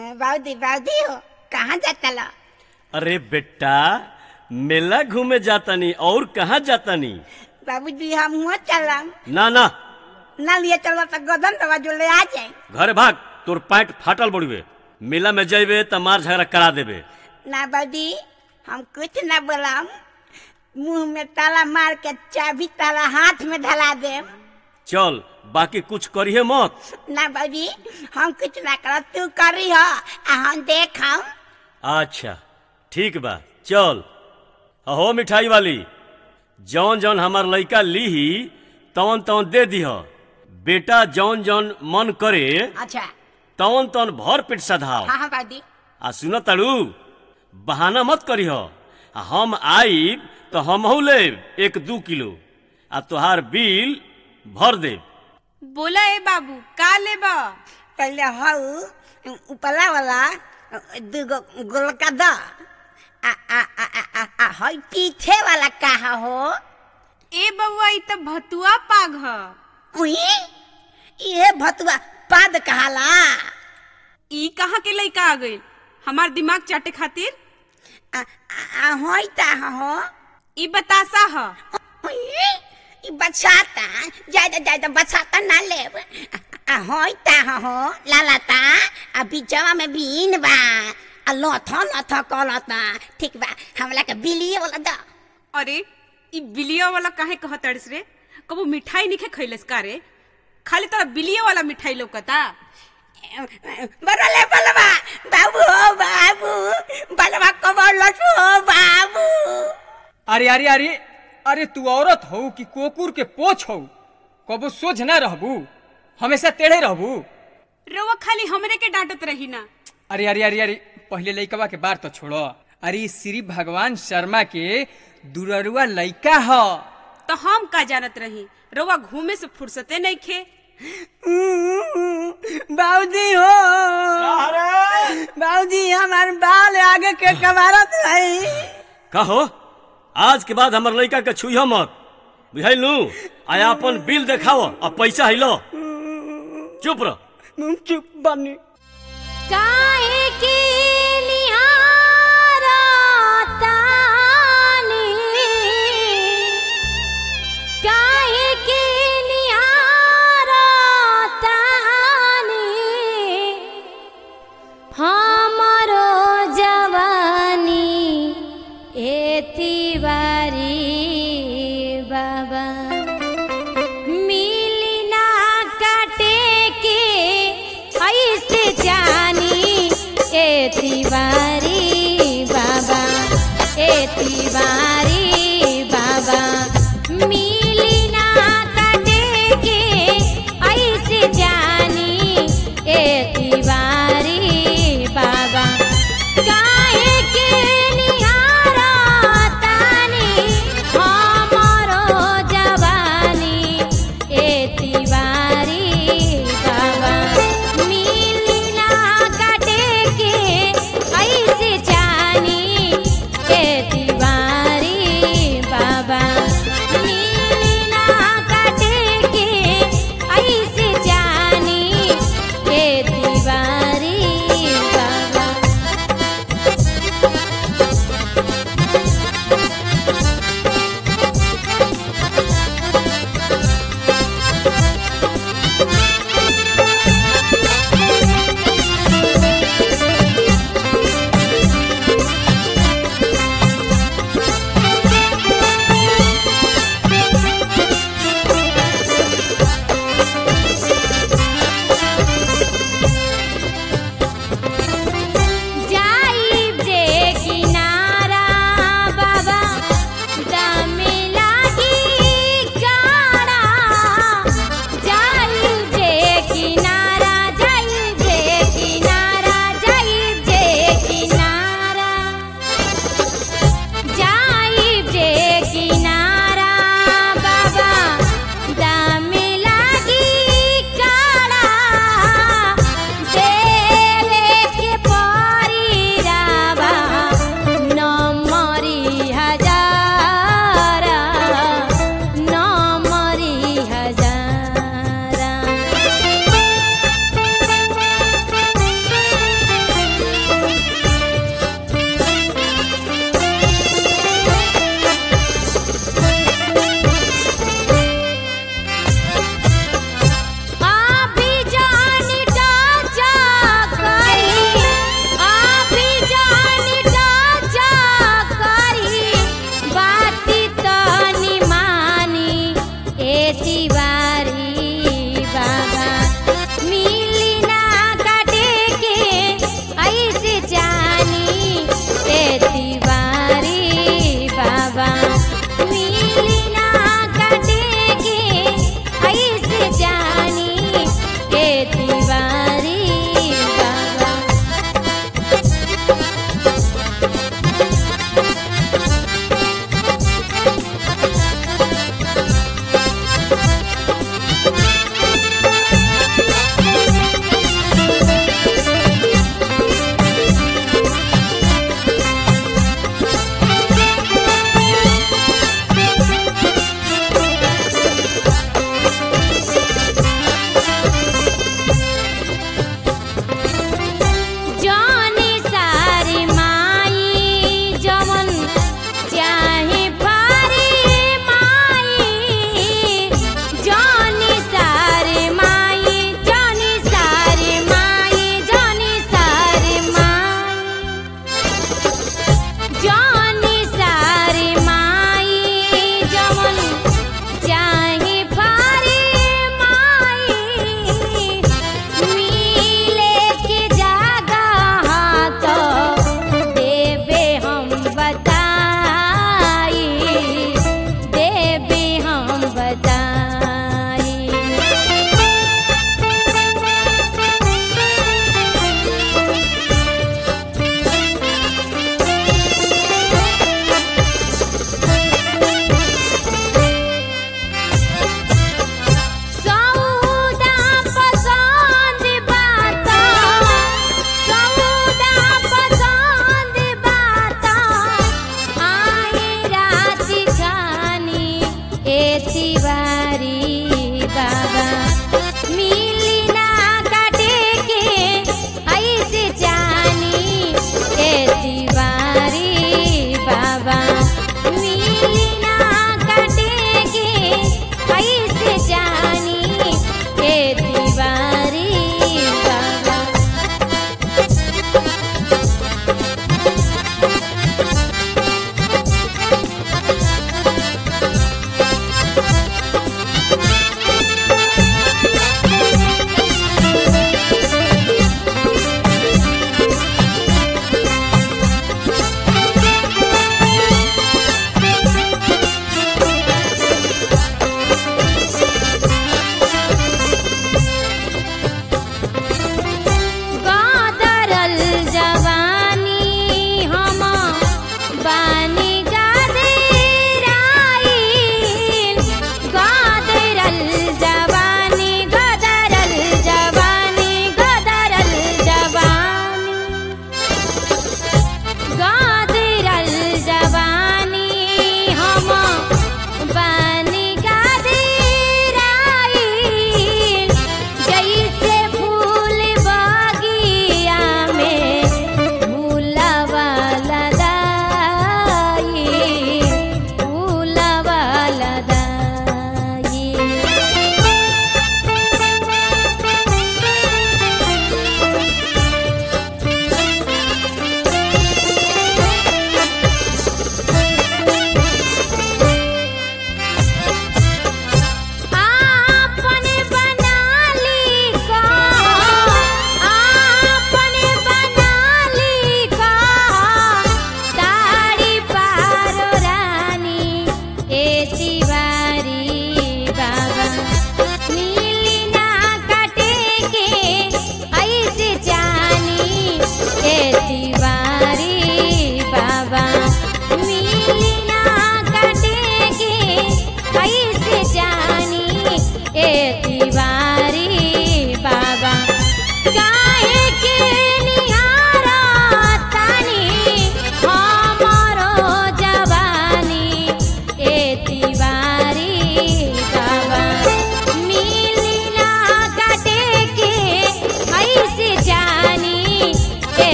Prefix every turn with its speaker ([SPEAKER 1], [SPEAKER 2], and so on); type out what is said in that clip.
[SPEAKER 1] बाउदी बाउदी हो कहाँ जाता लो
[SPEAKER 2] अरे बेटा मेला घूमे जातानी और कहाँ जातानी
[SPEAKER 1] बाबूजी हम हुआ चलम
[SPEAKER 2] ना ना
[SPEAKER 1] ना लिए चलो तो गदन दवा जो ले आ जाए
[SPEAKER 2] घरे भाग तोर पैंट फाटल बड़ुए मेला में जइबे त मार झगड़ा करा देबे
[SPEAKER 1] ना बाबूजी हम कुछ ना बोलम मुंह में ताला मार के चाबी ताला हाथ में धला दे
[SPEAKER 2] चल बाकी कुछ करिए मत
[SPEAKER 1] ना बाबूजी हम कुछ ना कर तू करी हो आ हम देखम
[SPEAKER 2] अच्छा ठीक बा चल अहो मिठाई वाली जौन जौन हमार लइका लीही तवन तवन दे दीह बेटा जौन जौन मन करे
[SPEAKER 1] अच्छा
[SPEAKER 2] तवन तवन भर पेट सधाव
[SPEAKER 1] हाँ हाँ बाबूजी
[SPEAKER 2] आ सुन ताड़ू बहाना मत करीह आ हम आईब तो हमहू लेब एक दू किलो आ तोहार बिल भर देब
[SPEAKER 3] बोला ए बाबू का लेबा
[SPEAKER 1] पहले हऊ उपला वाला दूगो गोलका द आ आ आ आ आ, आ हई पीछे वाला कहा हो
[SPEAKER 3] ए बउआ ई त भतुआ पाग ह
[SPEAKER 1] उही ये भतुआ पाद कहाला
[SPEAKER 3] ई कहाँ के लइका आ गइल हमार दिमाग चाटे खातिर
[SPEAKER 1] आ आ आ हई ता हो
[SPEAKER 3] ई बतासा ह
[SPEAKER 1] उही ई बचाता ज्यादा ज्यादा बचाता ना लेब आ हई ता हो लालाता आ बीचवा में बीन बा आ लथ लथ कलता ठीक बा हमला के बिलिए वाला द
[SPEAKER 3] अरे ई बिलिया वाला काहे कहतड़स रे कबो मिठाई निखे खइलस का रे खाली तोरा बिलिया वाला मिठाई लौकता
[SPEAKER 1] बरले बलवा बाबू हो बाबू बलवा कबर लटू हो बाबू
[SPEAKER 4] अरे अरे अरे अरे तू औरत हो कि कोकुर के पोछ हो कबो सोझ ना रहबू हमेशा टेढ़े रहबू
[SPEAKER 3] रोवा खाली हमरे के डांटत रही ना
[SPEAKER 4] अरे अरे अरे अरे पहले लइकवा के बार तो छोड़ो अरे ई श्री भगवान शर्मा के दुररुआ लइका ह
[SPEAKER 3] तो हम का जानत रही रोवा घूमे से फुर्सते नहीं खे
[SPEAKER 1] बाबूजी हो बाबूजी हमार बाल आगे के कबारत रही
[SPEAKER 2] कहो आज के बाद हमर लइका के छुइह मत बुझाइलू आया अपन बिल देखाव आ पैसा हिलो चुप रह
[SPEAKER 1] चुप बनी
[SPEAKER 5] काहे के निहारा तानी काहे के निहारा तानी हमरो जवानी एती बारी बाबा मिली ना काटे के ऐसे जानी ए तिवारी बाबा ए तिवारी बाबा मी